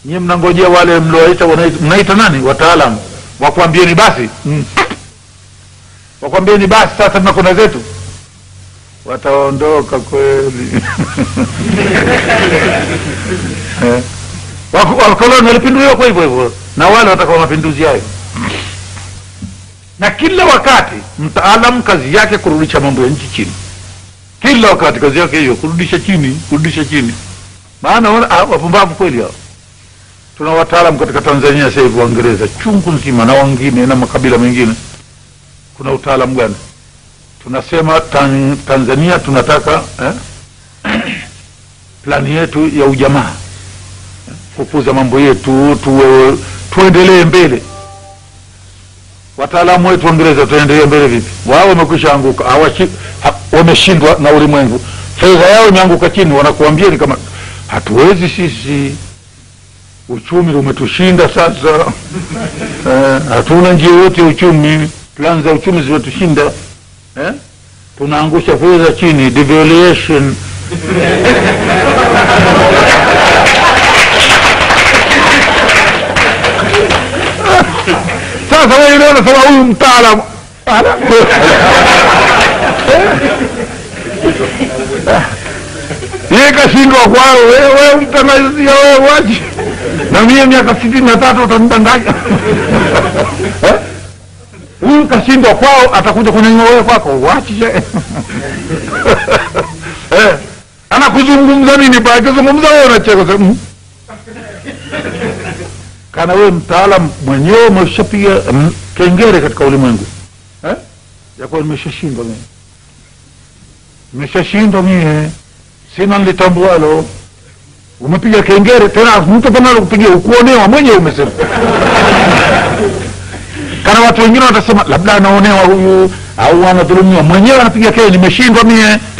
nyie mnangojea wale mliowaita wanaita- mnaita nani wataalamu wakwambieni basi mm. wakwambieni basi sasa tunakwenda zetu wataondoka kweli Eh. Wako- wakoloni walipinduliwa kwa hivyo hivyo na wale watakuwa mapinduzi hayo na kila wakati mtaalamu kazi yake kurudisha mambo ya nchi chini kila wakati kazi yake hiyo kurudisha chini kurudisha chini maana wana- ah, wapumbavu kweli hao tuna wataalamu katika tanzania sasa hivi waingereza chungu nzima na wengine na makabila mengine kuna utaalamu gani tunasema tan, tanzania tunataka eh, plani yetu ya ujamaa kukuza mambo yetu tuwe, tuendelee mbele wataalamu wetu waingereza tuendelee mbele vipi wao wamekwisha anguka hawashi- ha- wameshindwa na ulimwengu fedha yao imeanguka chini wanakuambia ni kama hatuwezi sisi uchumi umetushinda sasa eh, hatuna njia yote ya uchumi plan za uchumi zimetushinda eh? tunaangusha fedha chini devaluation sasa wewe leo unasema huyu mtaalamu Ala. yeye kashindwa kwao wewe mtangazia wewe wachi na mie miaka sitini na tatu utanidanganya Eh? huyu kashindwa kwao atakuja kunyanyua wewe kwako wachi je eh anakuzungumza nini ba akizungumza wewe unacheka sema "Mm." kana wewe mtaalam mwenyewe umeshapiga mm, kengere katika ulimwengu eh? yakuwa nimeshashindwa mimi nimeshashindwa mie sina nilitambualo umepiga kengere tena mtu panalo kupigia ukuonewa mwenyewe umesema kana watu wengine watasema labda anaonewa huyu au anadhulumiwa mwenyewe anapiga kele nimeshindwa mie